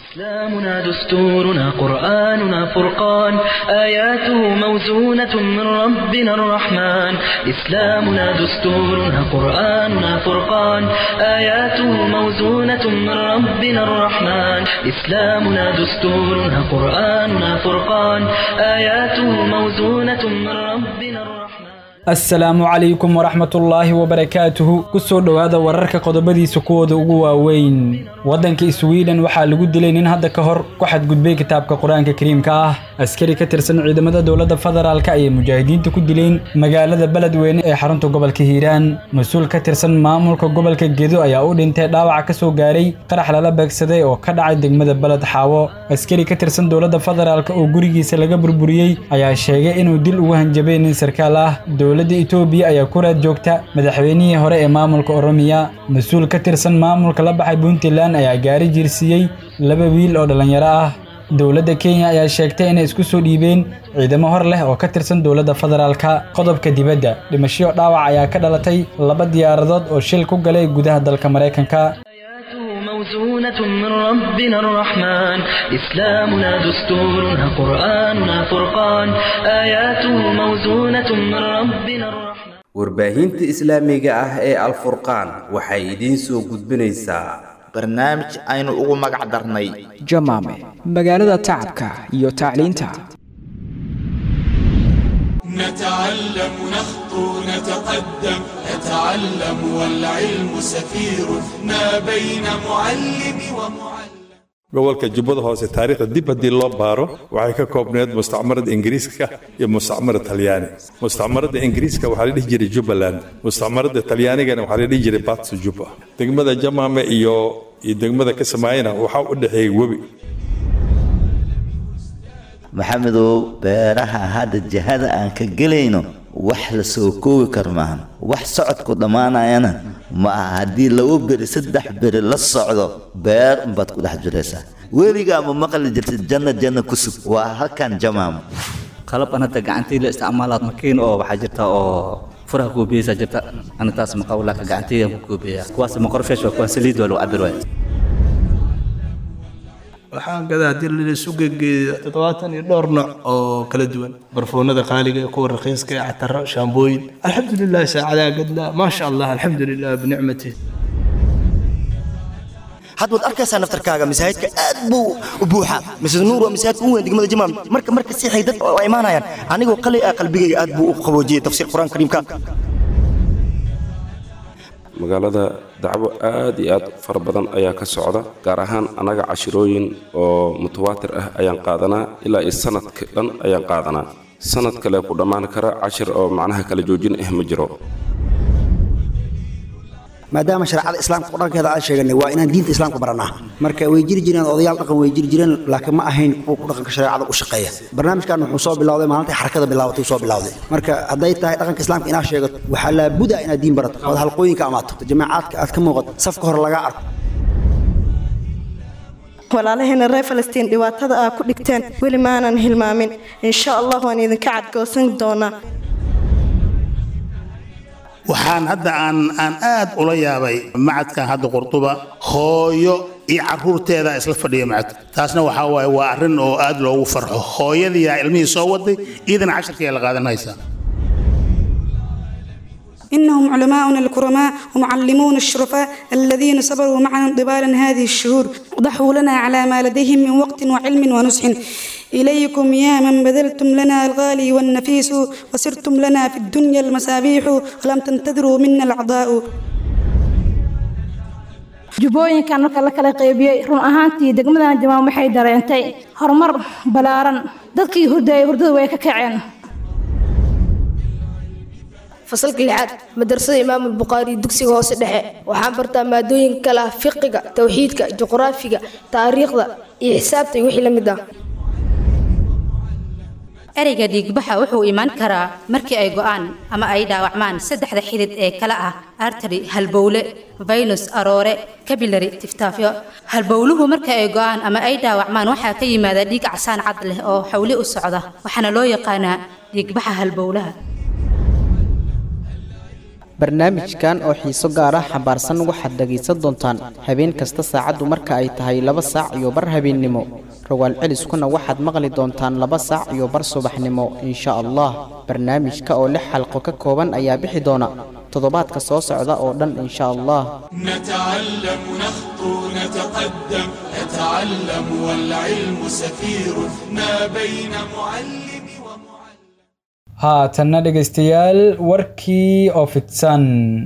إسلامنا دستورنا قرآننا فرقان آياته موزونة من ربنا الرحمن إسلامنا دستورنا قرآننا فرقان آياته موزونة من ربنا الرحمن إسلامنا دستورنا قرآننا فرقان آياته موزونة من ربنا الرحمن asalaamu calaykum waraxmatullaahi wabarakaatuhu ku soo dhowaada wararka qodobadiisa kuwooda ugu waaweyn waddanka sweden waxaa lagu dilay nin hadda ka hor ku xadgudbay kitaabka qur-aanka kariimka ah askari ka tirsan ciidamada dowladda federaalka ayay mujaahidiinta ku dileen magaalada beledweyne ee xarunta gobolka hiiraan mas-uul ka tirsan maamulka gobolka gedo ayaa u dhintay dhaawaca ka soo gaaray qarax lala beegsaday oo ka dhacay degmada beled xaawo askari ka tirsan dowladda federaalka oo gurigiisa laga burburiyey ayaa sheegay inuu dil ugu hanjabay nin sarkaal ah dowladda itoobiya ayaa ku raad joogta madaxweynihii hore ee maamulka oromiya mas-uul ka tirsan maamulka la baxay puntland ayaa gaari jiirsiiyey laba wiil oo dhallinyaro ah dowladda kenya ayaa sheegtay inay isku soo dhiibeen ciidamo hor leh oo ka tirsan dowladda federaalka qodobka dibadda dhimasho dhaawac ayaa ka dhalatay laba diyaaradood oo shil ku galay gudaha dalka maraykanka موزونة من ربنا الرحمن إسلامنا دستورنا قرآننا فرقان آياته موزونة من ربنا الرحمن warbaahinta islaamiga ah ee alfurqaan waxay idiin soo gudbinaysaa barnaamij aynu ugu magac darnay jamaame magaalada tacabka iyo tacliinta نتعلم نخطو نتقدم نتعلم والعلم سفير ما بين معلم ومعلم gobolka jubbada hoose taariikhda dib haddii loo baaro waxay ka koobneed mustacmarada ingiriiska iyo mustacmarada talyaani mustacmarada ingiriiska waxaa la dhihi jiray jubbaland mustacmarada talyaanigana waxaa la dhihi jiray batsu jubba degmada jamaame iyo iyo degmada kasamaayana waxaa u dhexeeyay webi maxamedow beeraha hadda jihada aan ka gelayno wax la soo koobi karo maahan wax socodku dhammaanayana ma aha haddii laba beri saddex beri la socdo beer unbaad ku dhex jiraysaa weligaa ma maqli jirtid janna janna ku sug waa halkan jamaamo qalabkan hadda gacantii la isticmaalaad makiin oo waxaa jirta oo furaha kuubiyeysaa jirta ana taas maqawlaaka gacantaydan ku kuubiyaa kuwaas maqorfeesh waa kuwaan saliid waa lagu cabir waaya waxaan gadaa haddii laisu gegeeyo toddobaatan iyo dhowr nooc oo kala duwan barfuunada qaaliga kuwa raqiiska ee cataro shaambooyin alxamdulilah saacadaa gadlaa maasha allah alxamdulilah binicmati had waad arkaysaa naftarkaaga masaajidka aad buu u buuxaa masjid nuur waa masaajidka ugu weyn degmada jamaam marka marka siixay dad waa imaanayaan anigoo qalay ah qalbigayga aad buu u qaboojiyey tafsiir qur-aan kariimka magaalada dacwo aad iyo aad fara badan ayaa ka socda gaar ahaan annaga cashirooyin oo mutawaatir ah ayaan qaadanaa ilaa iyo sanadka dhan ayaan qaadanaa sanad kale ku dhammaan kara cashir oo macnaha kala joojin ah ma jiro maadaama shareecada islaamka qur-aankeeda aan sheeganay waa inaan diinta islaamka baranaa marka way jiri jireen odayaal dhaqan way jiri jireen laakiin ma ahayn kuwa ku dhaqanka shareecada u shaqeeya barnaamijkan wuxuu soo bilowday maalintii xarakada bilaabatay soo bilowday marka hadday tahay dhaqanka islaamka inaad sheegato waxaa laabuda inaad diin barato ood halqooyinka amaato jamaacaadka aad ka muuqato safka hore lagaa arko walaalaheena reer falastiin dhibaatada aa ku dhigteen weli maanan hilmaamin insha allah waan idinka cadgoosan doonaa waxaan hadda aan aan aad ula yaabay macadkan hadda qurduba hooyo iyo caruurteeda isla fadhiya macadka taasna waxaa waaye waa arrin oo aad loogu farxo hooyadiiyaa ilmihii soo waday iidana casharkiiyaa la qaadanaysaa إنهم علماؤنا الكرماء ومعلمون الشرفاء الذين صبروا معنا طبال هذه الشهور ضحوا لنا على ما لديهم من وقت وعلم ونصح إليكم يا من بذلتم لنا الغالي والنفيس وسرتم لنا في الدنيا المسابيح ولم تنتظروا منا الأعضاء jubbooyinkan marka la kala qaybiyey run ahaantii degmadan jamaam waxay dareentay horumar ballaaran dadkii hurdayay hurdada way ka kaceen fasalka lixaad madrasada imaam albukhaari dugsiga hoose dhexe waxaan bartaa maadooyin kala ah fiqiga towxiidka juqraafiga taariikhda iyo xisaabta iyo wixii la mid ah ereyga dhiigbaxa wuxuu imaan karaa markii ay go'aan ama ay dhaawacmaan saddexda xidid ee kala ah artary halbowle vaynus aroore kabilary tiftaafyo halbowluhu marka ay go'aan ama ay dhaawacmaan waxaa ka yimaada dhiig casaan cad leh oo xawli u socda waxaana loo yaqaanaa dhiigbaxa halbowlaha barnaamijkan oo xiiso gaar ah xambaarsan waxaad dhegaysan doontaan habeen kasta saacaddu marka ay tahay laba saac iyo bar habeennimo rogaal celiskuna waxaad maqli doontaan laba saac iyo bar subaxnimo insha allah barnaamijka oo lix xalqo ka kooban ayaa bixi doona toddobaadka soo socda oo dhan insha allah نتعلم نخطو نتقدم نتعلم والعلم سفيرنا بين معلم haatanna dhegaystayaal warkii oo fidsan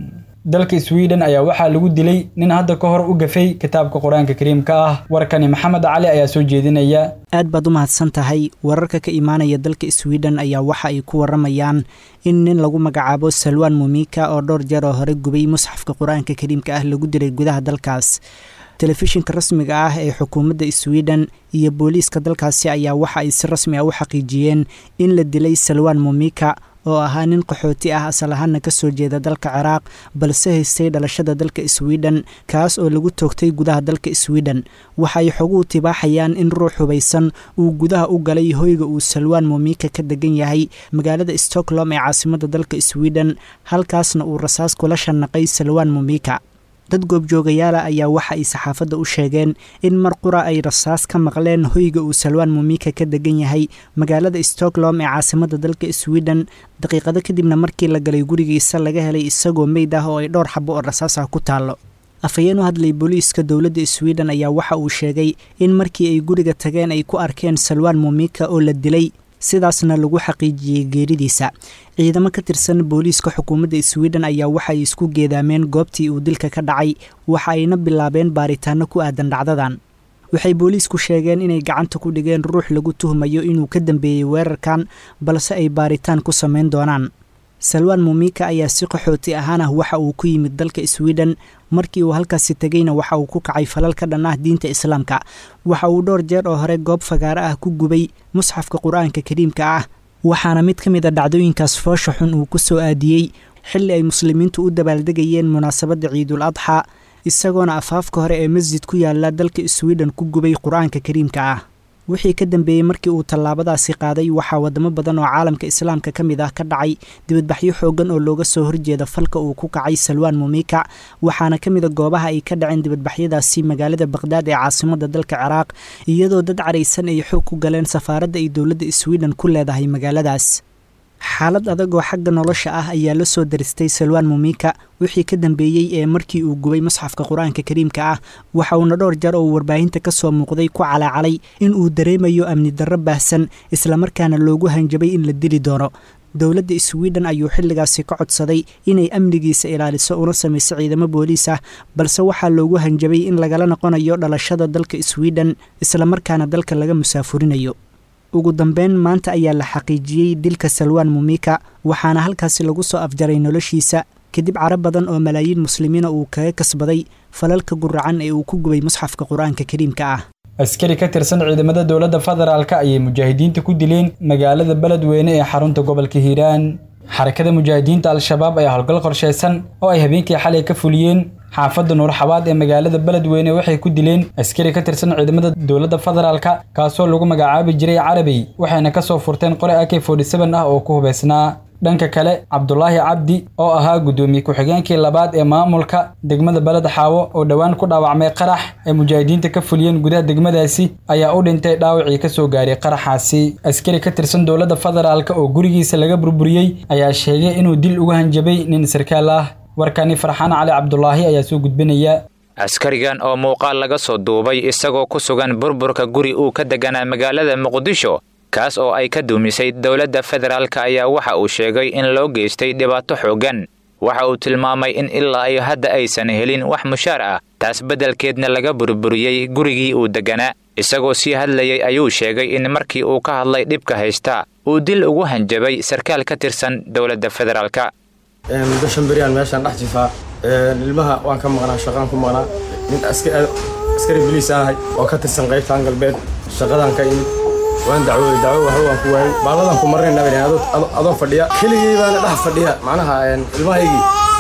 dalka sweden ayaa waxaa lagu dilay nin hadda ka hor u gafay kitaabka qur-aanka kariimka ah warkani maxamed cali ayaa soo jeedinaya aad baad u mahadsan tahay wararka ka imaanaya dalka sweden ayaa waxa ay ku waramayaan in nin lagu magacaabo salwan mumika oo dhowr jeer oo hore gubay musxafka qur-aanka kariimka ah lagu dilay gudaha dalkaas telefishinka rasmiga ah ee xukuumadda sweden iyo booliiska dalkaasi ayaa waxa ay si rasmi ah u xaqiijiyeen in la dilay salwan mumika oo ahaa nin qaxooti ah asal ahaana ka soo jeeda dalka ciraaq balse haystay dhalashada dalka sweden kaas oo lagu toogtay gudaha dalka sweden waxay xoguhu tibaaxayaan in ruux hubaysan uu gudaha u galay hoyga uu salwan mumika ka degan yahay magaalada stockholm ee caasimadda dalka sweden halkaasna uu rasaas kula shanaqay salwan mumika dad goobjoogayaala ayaa waxa ay saxaafadda u sheegeen in mar qura ay rasaas ka maqleen hoyga uu salwan mumika ka degan yahay magaalada stockholm ee caasimadda dalka sweden daqiiqado kadibna markii la galay gurigiisa laga helay isagoo meyd ah oo ay dhowr xabo oo rasaas ah ku taallo afhayeen u hadlay booliiska dowladda sweden ayaa waxa uu sheegay in markii ay guriga tageen ay ku arkeen salwan mumika oo la dilay sidaasna lagu xaqiijiyey geeridiisa ciidamo ka tirsan booliiska xukuumadda sweden ayaa waxaay isku geedaameen goobtii uu dilka ka dhacay waxa ayna bilaabeen baaritaano ku aadan dhacdadan waxay booliisku sheegeen inay gacanta ku dhigeen ruux lagu tuhmayo inuu ka dambeeyey weerarkan balse ay baaritaan ku samayn doonaan salwan mumika ayaa si qaxooti ahaan ah waxa uu ku yimid dalka sweden markii uu halkaasi tegeyna waxa uu ku kacay falal ka dhan ah diinta islaamka waxa uu dhowr jeer oo hore goob fagaaro ah ku gubay musxafka qur-aanka kariimka ah waxaana mid ka mid a dhacdooyinkaas foosha xun uu ku soo aadiyey xilli ay muslimiintu u dabaaldegayeen munaasabadda ciidul adxa isagoona afaafka hore ee masjid ku yaala dalka sweden ku gubay qur-aanka kariimka ah wixii ka dambeeyey markii uu tallaabadaasi qaaday waxaa wadamo badan oo caalamka islaamka ka mid ah ka dhacay dibadbaxyo xoogan oo looga soo horjeeda falka uu ku kacay salwan mumika waxaana ka mid a goobaha ay ka dhaceen dibadbaxyadaasi magaalada baqhdaad ee caasimadda dalka ciraaq iyadoo dad caraysan ay xoog ku galeen safaaradda ay dowladda sweden ku leedahay magaaladaas xaalad adag oo xagga nolosha ah ayaa la soo daristay salwan mumika wixii ka dambeeyey ee markii uu gubay musxafka qur-aanka kariimka ah waxa uuna dhowr jeer oo warbaahinta ka soo muuqday ku calaacalay in uu dareemayo amni darro baahsan islamarkaana loogu hanjabay in la dili doono dowladda sweden ayuu xilligaasi ka codsaday inay amnigiisa ilaaliso una samayso ciidamo booliis ah balse waxaa loogu hanjabay in lagala noqonayo dhalashada dalka sweden islamarkaana dalka laga musaafurinayo ugu dambeyn maanta ayaa la xaqiijiyey dilka salwan mumika waxaana halkaasi lagu soo afjaray noloshiisa kadib caro badan oo malaayiin muslimiina uu kaga kasbaday falalka guracan ee uu ku gubay musxafka qur-aanka kariimka ah askari ka tirsan ciidamada dowladda federaalka ayay mujaahidiinta ku dileen magaalada beledweyne ee xarunta gobolka hiiraan xarakada mujaahidiinta al-shabaab ayaa howlgal qorshaysan oo ay habeenkii xalay ka fuliyeen xaafadda nuurxabaad ee magaalada beledweyne waxay ku dileen askari ka tirsan ciidamada dowladda federaalka kaasoo lagu magacaabi jiray carabey waxayna ka soo furteen qore ak ah oo ku hubaysnaa dhanka kale cabdulaahi cabdi oo ahaa guddoomiye ku-xigeenkii labaad ee maamulka degmada beled xaawo oo dhowaan ku dhaawacmay qarax ay mujaahidiinta ka fuliyeen gudaha degmadaasi ayaa u dhintay dhaawacii ka soo gaaray qaraxaasi askari ka tirsan dowladda federaalka oo gurigiisa laga burburiyey ayaa sheegay inuu dil uga hanjabay nin sarkaal ah warkani farxaan cali cabdulaahi ayaa soo gudbinaya askarigan oo muuqaal laga soo duubay isagoo ku sugan burburka guri uu ka deganaa magaalada muqdisho kaas oo ay ka duumisay dowladda federaalka ayaa waxa uu sheegay in loo geystay dhibaato xooggan waxa uu tilmaamay in ilaa iyo hadda aysan helin wax mushaar ah taas beddelkeedna laga burburiyey gurigii uu deganaa isagoo sii hadlayay ayuu sheegay in markii uu ka hadlay dhibka haysta uu dil ugu hanjabay sarkaal ka tirsan dowladda federaalka muddo shan beriyaan meeshaan dhex jifaa ilmaha waan ka maqnaa shaqaan ku maqnaa nin askari biliis ahay oo ka tirsan qaybtaan galbeed shaqadaan ka imid waan dacwooday dacwo waxba waan ku waayey baalladan ku marnay nabin adoo fadhiya keligii baana dhex fadhiya macnaha ilmahaygii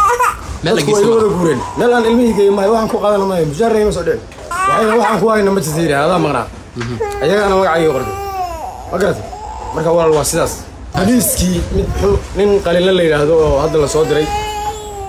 dadku waa ila wada guureen meel aan ilmihii mahay waxaan ku qaadana maayo mushaarayma soo dhicin waxayna waxaan ku hayna ma jirta yidhi adaa maqnaa ayagaana magacayga qortay ma garatay marka walaal waa sidaas boliiskii mid nin qalinla la yidhaahdo oo hadda la soo diray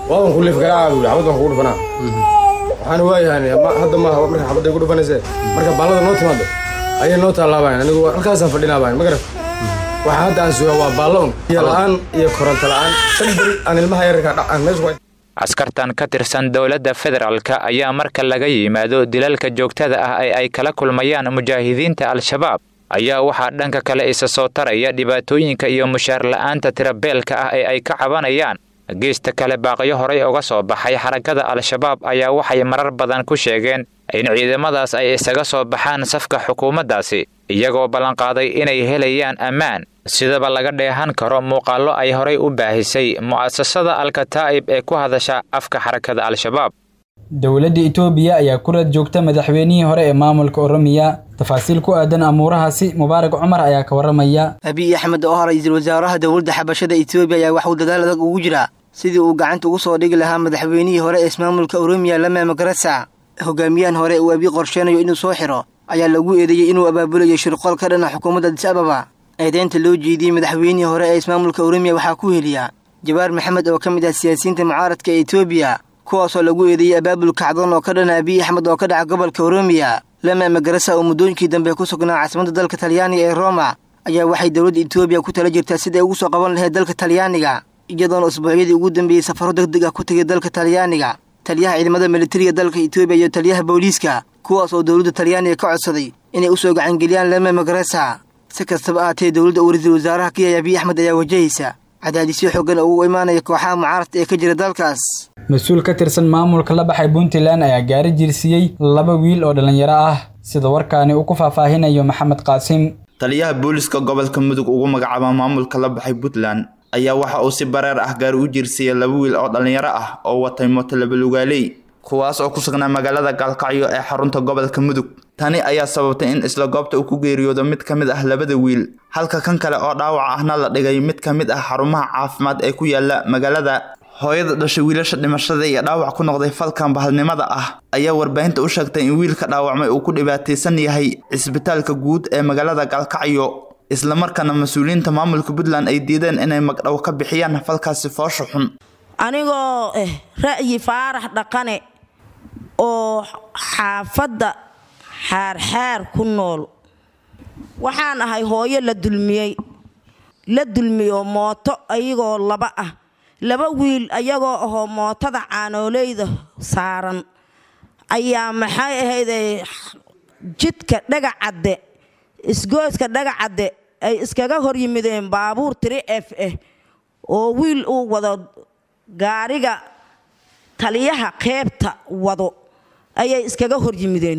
waadan ku liif garaaca buu xabad baan kugu dhufanaa waxaana waayahan hadda maaha marka xabadday ku dhufanayse marka baallada noo timaado ayay noo taalaabayan anigu halkaasaan fadhinaabayan ma garat waxa hadda aan sugaa waa baallo un iyo la'aan iyo koronto la'aan shan beri aan ilmaha yararka dhacaan meesha ku askartan ka tirsan dowladda federaalka ayaa marka laga yimaado dilalka joogtada ah ee ay kala kulmayaan mujaahidiinta al-shabaab ayaa waxaa dhanka kale isa soo taraya dhibaatooyinka iyo mushaar la'aanta tirabeelka ah ee ay ka cabanayaan geesta kale baaqyo horey uga soo baxay xarakada al-shabaab ayaa waxay marar badan ku sheegeen in ciidamadaas ay isaga soo baxaan safka xukuumaddaasi iyagoo ballanqaaday inay helayaan ammaan sidaba laga dheehan karo muuqaallo ay horay u baahisay mu'asasada alkataa'ib ee ku hadasha afka xarakada al-shabaab dowladda itoobiya ayaa ku rad joogta madaxweynihii hore ee maamulka oromiya tafaasiil ku aadan amuurahaasi mubaarak cumar ayaa ka warramaya abiy axmed oo ah ra-iisul wasaaraha dowladda xabashada itoobiya ayaa waxuu dadaal adag ugu jiraa sidii uu gacanta ugu soo dhigi lahaa madaxweynihii hore ee ismaamulka oromiya lame magarasa hogaamiyahan hore uu abiy qorsheynayo inuu soo xiro ayaa lagu eedeeyey inuu abaabulayo shirqool ka dhana xukuumadda adis ababa eedeynta loo jeediyey madaxweynihii hore ee ismaamulka oromiya waxaa ku heliya jabaar maxamed oo ka mid ah siyaasiyiinta mucaaradka ee etoobiya kuwaasoo lagu eedeeyey abaabul kacdoon oo ka dhana abiy axmed oo ka dhaca gobolka oromiya lama magarasa oo muddooyinkii dambe ku sugnaa caasimadda dalka talyaaniga ee roma ayaa waxay dowladda etoobiya ku tala jirtaa siday ugu soo qaban lahayd dalka talyaaniga iyadoona usbuucyadii ugu dambeeyey safaro deg deg ah ku tegay dalka talyaaniga taliyaha ciidamada militariga dalka etoobiya iyo taliyaha booliiska kuwaas oo dowladda talyaaniga ka codsaday inay u soo gacangeliyaan lama magarasa si kastaba ahaatee dowladda uu ra-iisul wasaaraha ka yahay abiy axmed ayaa wajahaysa cadaadisyo xoogan oo ugu imaanaya kooxaha mucaaradka ee ka jira dalkaas mas-uul ka tirsan maamulka la baxay puntland ayaa gaari jirsiiyey laba wiil oo dhallinyaro ah sida warkaani uu ku faahfaahinayo maxamed qaasim taliyaha booliska gobolka mudug ugu magacaaba maamulka la baxay puntland ayaa waxa uu si bareer ah gaari u jiirsiiyey laba wiil oo dhallinyaro ah oo watay mooto labalugaaley kuwaas oo ku sugnaa magaalada gaalkacyo ee xarunta gobolka mudug tani ayaa sababtay in isla goobta uu ku geeriyoodo mid ka mid ah labada wiil halka kan kale oo dhaawac ahna la dhigay mid ka mid ah xarumaha caafimaad ee ku yaala magaalada hooyada dhashay wiilasha dhimashada iyo dhaawac ku noqday falkan bahalnimada ah ayaa warbaahinta u sheegtay in wiilka dhaawacmay uu ku dhibaataysan yahay cisbitaalka guud ee magaalada gaalkacyo islamarkaana mas-uuliyiinta maamulka puntland ay diideen inay magdhow ka bixiyaan falkaasi foosha xun anigoo eh ra'yi faarax dhaqane oo xaafadda xaarxaar ku nool waxaan ahay hooyo la dulmiyey la dulmiyo mooto ayagoo laba ah laba wiil ayagoo ahoo mootada caanooleyda saaran ayaa maxay ahayday jidka dhagacadde isgooska dhagacadde ay iskaga hor yimideen baabuur tiri f ah oo wiil uu wado gaariga taliyaha qeybta wado ayay iskaga hor yimideen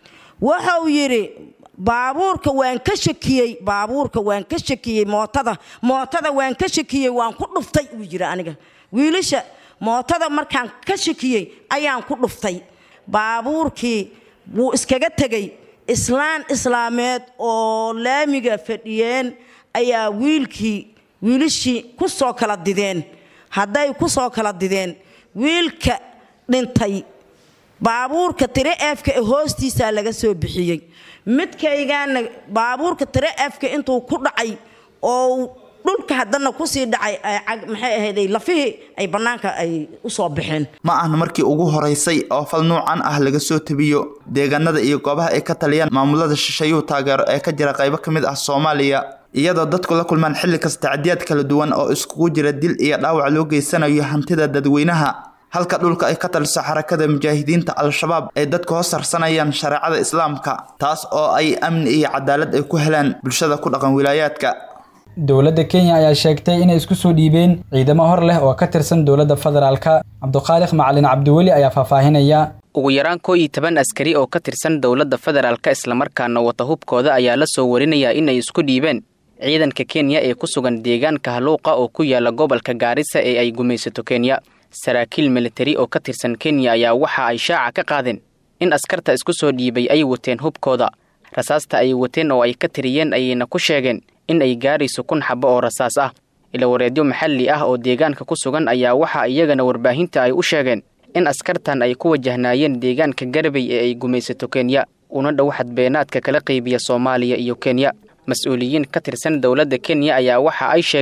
wuxuu yidhi baabuurka waan ka shakiyey baabuurka waan ka shakiyey mootada mootada waan ka shakiyey waan ku dhuftay uu yidhi aniga wiilasha mootada markaan ka shakiyey ayaan ku dhuftay baabuurkii wuu iskaga tegey islaan islaameed oo laamiga fadhiyeen ayaa wiilkii wiilashii ku soo kala dideen hadday ku soo kala dideen wiilka dhintay baabuurka tire efka ee hoostiisaa laga soo bixiyey midkaygaana baabuurka tire efka intuu ku dhacay oo dhulka haddana kusii dhacay maxay ahayday lafihii ay bannaanka ay u soo baxeen ma ahna markii ugu horeysay oo fal nuucan ah laga soo tabiyo deegaanada iyo goobaha ay ka taliyaan maamulada shisheeyuhu taageero ee ka jira qaybo ka mid ah soomaaliya iyadoo dadku la kulmaan xilli kasta tacdiyaad kala duwan oo iskugu jira dil iyo dhaawac loo geysanayo hantida dadweynaha halka dhulka ay ka taliso xarakada mujaahidiinta al-shabaab ay dadku hoos harsanayaan shareecada islaamka taas oo ay amni iyo cadaalad ay ku helaan bulshada ku dhaqan wilaayaadka dowladda kenya ayaa sheegtay inay isku soo dhiibeen ciidamo hor leh oo ka tirsan dowladda federaalka cabduqaaliq macalin cabdiweli ayaa faahfaahinaya ugu yaraan koo iyo toban askari oo ka tirsan dowladda federaalka islamarkaana wata hubkooda ayaa la soo warinayaa inay isku dhiibeen ciidanka kenya ee ku sugan deegaanka haluuqa oo ku yaala gobolka gaarisa ee ay gumaysato kenya saraakiil militari oo ka tirsan kenya ayaa waxa ay shaaca ka qaadeen in askarta isku soo dhiibay ay wateen hubkooda rasaasta ay wateen oo ay ka tiriyeen ayayna ku sheegeen in ay gaarayso kun xabo oo rasaas ah ilawareedyo maxalli ah oo deegaanka ku sugan ayaa waxa iyagana warbaahinta ay u sheegeen in askartan ay ku wajahnaayeen deegaanka garbay ee ay gumaysato kenya una dhow xadbeenaadka kala qaybiya soomaaliya iyo kenya mas-uuliyiin ka tirsan dowladda kenya ayaa waxa ay sheegeen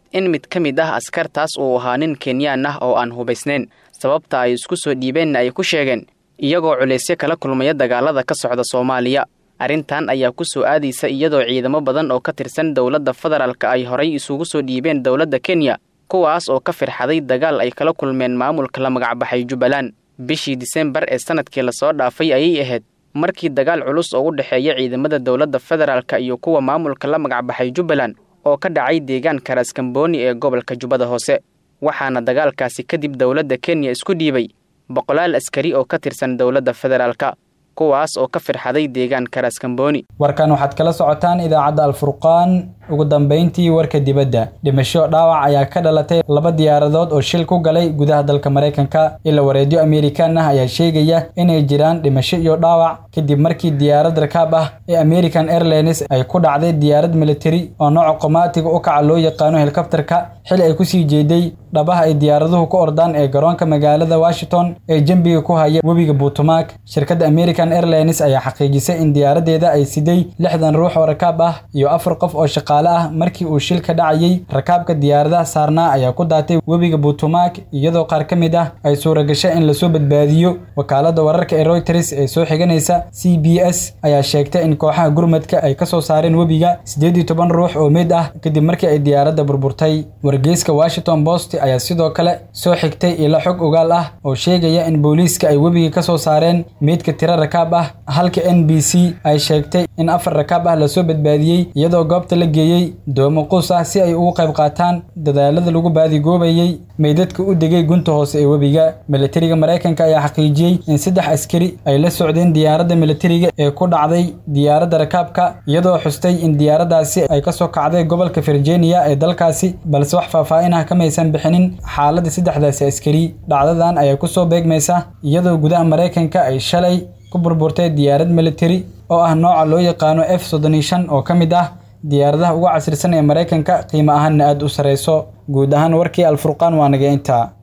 in mid ka mid ah askartaas uu ahaa nin kenyaan ah oo aan hubaysnayn sababta ay isku soo dhiibeenna ay ku sheegeen iyagoo culaysyo kala kulmaya dagaalada ka socda soomaaliya arrintan ayaa ku soo aadaysa iyadoo ciidamo badan oo ka tirsan dowladda federaalka ay horay isugu soo dhiibeen dowladda kenya kuwaas oo ka firxaday dagaal ay kala kulmeen maamulka la magacbaxay jubbaland bishii disembar ee sanadkii lasoo dhaafay ayay ahayd markii dagaal culus oo u dhexeeya ciidamada dowladda federaalka iyo kuwa maamulka la magacbaxay jubbaland oo ka dhacay deegaanka raaskambooni ee gobolka jubbada hoose waxaana dagaalkaasi kadib dowladda kenya isku dhiibay boqolaal askari oo ka tirsan dowladda federaalka kuwaas oo ka firxaday deegaanka raaskambooni warkan waxaad kala socotaan idaacadda alfurqaan ugu dambayntii warka dibadda dhimasho dhaawac ayaa ka dhalatay laba diyaaradood oo shil ku galay gudaha dalka maraykanka ila wareedyo amerikan ah ayaa sheegaya inay jiraan dhimasho iyo dhaawac kadib markii diyaarad rakaab ah ee american airlines ay ku dhacday diyaarad militari oo nooca qomaatiga u kaca loo yaqaano helikobterka xili ay kusii jeeday dhabaha ay diyaaraduhu ku ordaan ee garoonka magaalada washington ee jambiga ku haya webiga buutumaag shirkadda american airlines ayaa xaqiijisay in diyaaradeeda ay siday lixdan ruux oo rakaab ah iyo afar qof oo shaqaale ah markii uu shil ka dhacayay rakaabka diyaaradaha saarnaa ayaa ku daatay webiga buutumaag iyadoo qaar ka mid ah ay suuragashay in lasoo badbaadiyo wakaaladda wararka ee reuters ee soo xiganaysa c b s ayaa sheegtay in kooxaha gurmadka ay ka soo saareen webiga siddeed iyo toban ruux oo meyd ah kadib markii ay diyaaradda burburtay wargeyska washington post ayaa sidoo kale soo xigtay ilo xog ogaal ah oo sheegaya in booliiska ay webiga ka soo saareen meydka tiro rakaab ah halka n b c ay sheegtay in afar rakaab ah lasoo badbaadiyey iyadoo goobta la geeyey doomo quus ah si ay ugu qayb qaataan dadaalada lagu baadigoobayey meydadka u degay gunta hoose ee webiga militariga maraykanka ayaa xaqiijiyey in saddex askari ay la socdeen diyaaradda militariga ee ku dhacday diyaaradda rakaabka iyadoo xustay in diyaaraddaasi ay kasoo kacday gobolka virginia ee dalkaasi balse wax faahfaahin ah kamaysan bixinin xaaladda saddexdaasi askari dhacdadan ayaa kusoo beegmaysa iyadoo gudaha maraykanka ay shalay ku burburtay diyaarad militari oo ah nooca loo yaqaano f soddon iyo shan oo ka mid ah diyaaradaha ugu casrisan ee maraykanka qiimo ahaanna aada u sarreyso guud ahaan warkii alfurqaan waa naga intaa